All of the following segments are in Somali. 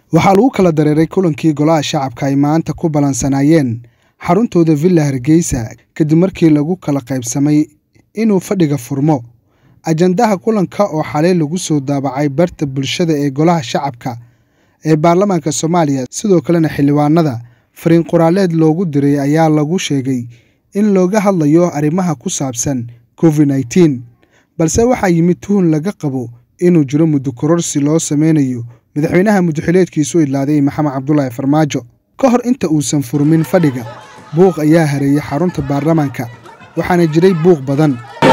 waxaa lagu kala dareeray kulankii golaha shacabka ay maanta ku ballansanaayeen xaruntooda villa hargeysa kadib markii lagu kala qaybsamay inuu fadhiga furmo ajandaha kulanka oo xalay lagu soo daabacay barta bulshada ee golaha shacabka ee baarlamaanka soomaaliya sidoo kalena xildhibaanada fariin qoraaleed loogu diray ayaa lagu sheegay in looga hadlayo arrimaha ku saabsan covid nneteen balse waxaa yimid tuhun laga qabo inuu jiro muddo kororsi loo sameynayo madaxweynaha muddoxileedkiisu idlaaday maxamed cabdulaahi farmaajo ka hor inta uusan furmin fadhiga buuq ayaa hareeyay xarunta baarlamaanka waxaana jiray buuq badan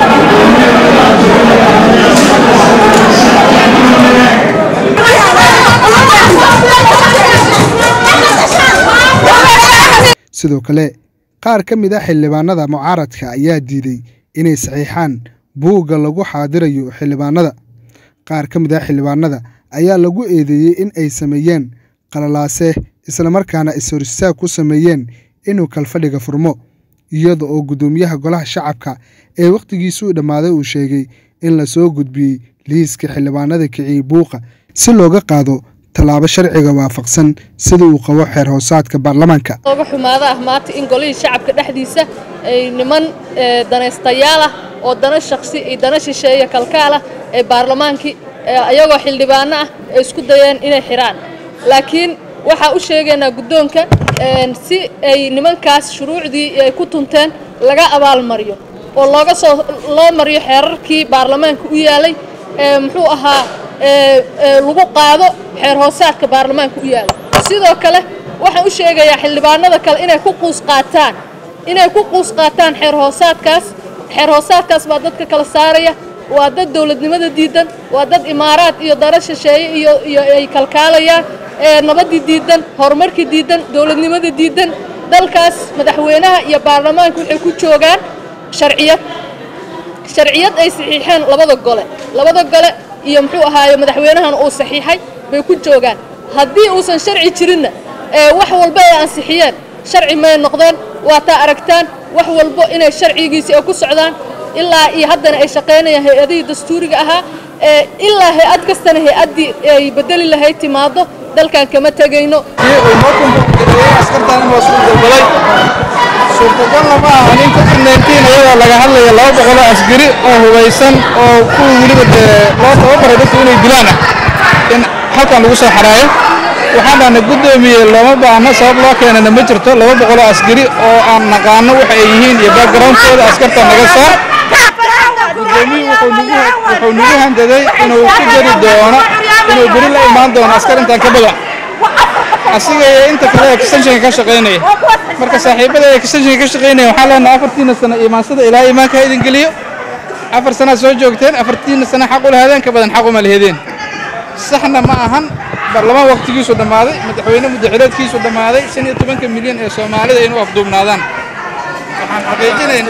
sidoo kale qaar ka mid a xildhibaanada mucaaradka ayaa diiday inay saxiixaan buugga lagu xaadirayo xildhibaanada qaar ka mid a xildhibaanada ayaa lagu eedeeyey in ay sameeyeen qalalaase islamarkaana is-horistaag ku sameeyeen inuu kalfadhiga furmo iyada oo guddoomiyaha golaha shacabka ee wakhtigiisuu dhammaaday uu sheegay in lasoo gudbiyey liiska xildhibaanada kiciyey buuqa si looga qaado tallaabo sharciga waafaqsan sida uu qabo xeer hoosaadka baarlamaanka oga xumaada ah maanta in golihii shacabka dhexdiisa ay niman danaystayaal ah oo dana shaksi iyo dana shisheeya kalkaal ah ee baarlamaankii ayagoo xildhibaano ah ay isku dayeen inay xidhaan laakiin waxaa u sheegaynaa guddoonka si ay nimankaas shuruucdii ay ku tunteen laga abaalmariyo oo looga soo loo mariyo xeerarkii baarlamaanka u yaalay muxuu ahaa lagu qaado xeer hoosaadka baarlamaanka u yaalay sidoo kale waxaan u sheegayaa xildhibaanada kale inay ku quus qaataan inay ku quus qaataan xeer hoosaadkaas xeer hoosaadkaas baa dadka kala saaraya waa dad dowladnimada diidan waa dad imaaraad iyo dara shisheeye iyo iyo ay kalkaalayaan nabadii diidan horumarkii diidan dowladnimada diidan dalkaas madaxweynaha iyo baarlamaanka waxay ku joogaan sharciyad sharciyad ay saxiixeen labada gole labada gole iyo muxuu ahaaye madaxweynahana uu saxiixay bay ku joogaan haddii uusan sharci jirinna wax walba ay ansixiyeen sharci may noqdeen waa taa aragtaan wax walbo inay sharcigiisi ay ku socdaan ilaa iyo haddana ay shaqaynayaan hay-adihii dastuuriga ahaa ilaa hay-ad kastana hay-addii ay bedeli lahayd timaado dalkan kama tegayno suurtagalna ma aha nin covid-19 iyadoo laga hadlaya laba boqoloo askari oo hubaysan oo kuwii weliba dee loo tababaray dadku inay dilaan ah in halkan lagu soo xaraayo waxaan dhahnay guddoomiye looma baahno sabab loo keenana ma jirto laba boqoloo askari oo aan naqaano waxa ay yihiin iyo backgroundkooda askarta naga saar gudoomiyuhu wuxuu nagu handaday inuu ku jari doono inuu beri la imaan doono askar intaan ka badan asiga iyo inta kale extensionka ka shaqaynaya marka saaxiibada extensionka ka shaqaynaya waxaan leenahay afartiina sano imaansada ilaa imaanka ha idin geliyo afar sanaad soo joogteen afartiina sano xaq u lahadeen ka badan xaq uma lahedeen saxna ma ahan baarlamaan waqtigiisu dhammaaday madaxweyne muddaxileedkiisu dhammaaday shan iyo tobanka milyan ee soomaalida inuu afduubnaadaan waxaan xaqiijinayn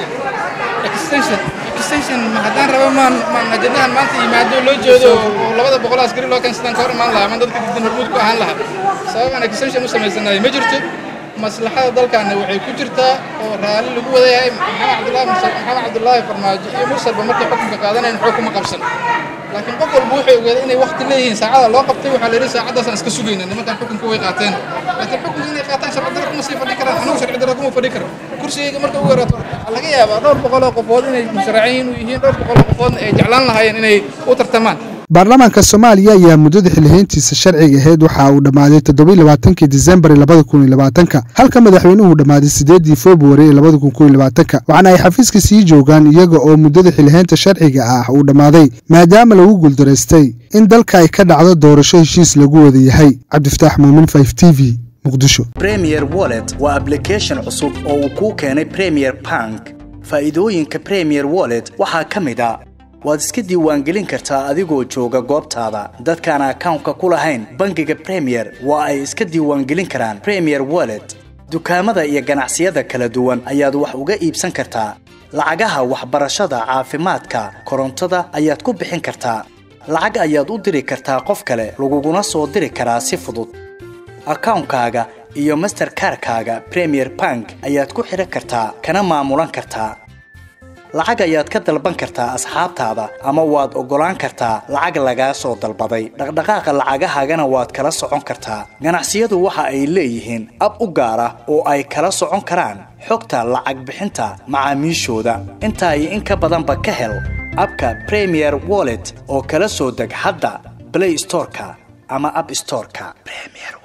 extension extension haddaan rabo maan maan ajandahan maanta yimaado loo jeedo oo labada boqol askari loo keensadaan ka hor imaan lahaa ama dadka diidan hormuud ku ahaan lahaa sabab aan extension u samaysanayo ma jirto maslaxada dalkaana waxay ku jirtaa oo raalli lagu wada yahay maxamed cabdullaahi maxamed cabdullaahi farmaajo iyo mursalba markay xukunka qaadanayn xoog kuma qabsan laakiin qof walba wuxuu ogaaday inay waqti leeyihiin saacada loo qabtay waxaa la yidhi saacaddaasaan iska sugayna nimankan xukunka way qaateen laakiin xukunka inay qaataan sharci darro kuma sii fadhi karaan anigu sharci darro kuma fadhi karo kursigayga marka ugu yaraato waxaa laga yaabaa dhowr boqol oo qofood inay musharaciin u yihiin dhowr boqol oo qofoodna ay jeclaan lahaayeen inay u tartamaan baarlamaanka soomaaliya ayaa muddada xilihayntiisa sharciga ahayd waxa uu dhammaaday toddobaiy labaatankii disembar labada kun iyo labaatanka halka madaxweynuhu dhammaaday sideedii februari ee labada kun kun iyo labaatanka waxaana ay xafiiska sii joogaan iyaga oo muddada xilihaynta sharciga ah uu dhammaaday maadaama lagu guuldaraystay in dalka ay ka dhacdo doorasho heshiis lagu wada yahay cabdifataax muumin five t v muqdisho premier wallet waa ablication cusub oo uu kuu keenay premier bank faa'iidooyinka premier wallet waxaa ka mid a waad iska diiwaangelin kartaa adigoo jooga goobtaada dadkaan akawnka ku lahayn bangiga bremiyer waa ay iska diiwaangelin karaan bremiyer wallet dukaamada iyo ganacsiyada kala duwan ayaad wax uga iibsan kartaa lacagaha waxbarashada caafimaadka korontada ayaad ku bixin kartaa lacag ayaad u diri kartaa qof kale laguguna soo diri karaa si fudud akawnkaaga iyo masterkarkaaga bremiyer bank ayaad ku xidhan kartaa kana maamulan kartaa lacag ayaad ka dalban kartaa asxaabtaada ama waad oggolaan kartaa lacag lagaa soo dalbaday dhaqdhaqaaqa lacagahaagana waad kala socon kartaa ganacsiyadu waxa ay leeyihiin ab u gaar ah oo ay kala socon karaan xogta lacag bixinta macaamiishooda intaa iyo in ka badanba ka hel abka premier wallet oo kala soo deg hadda play storeka ama app storeka premier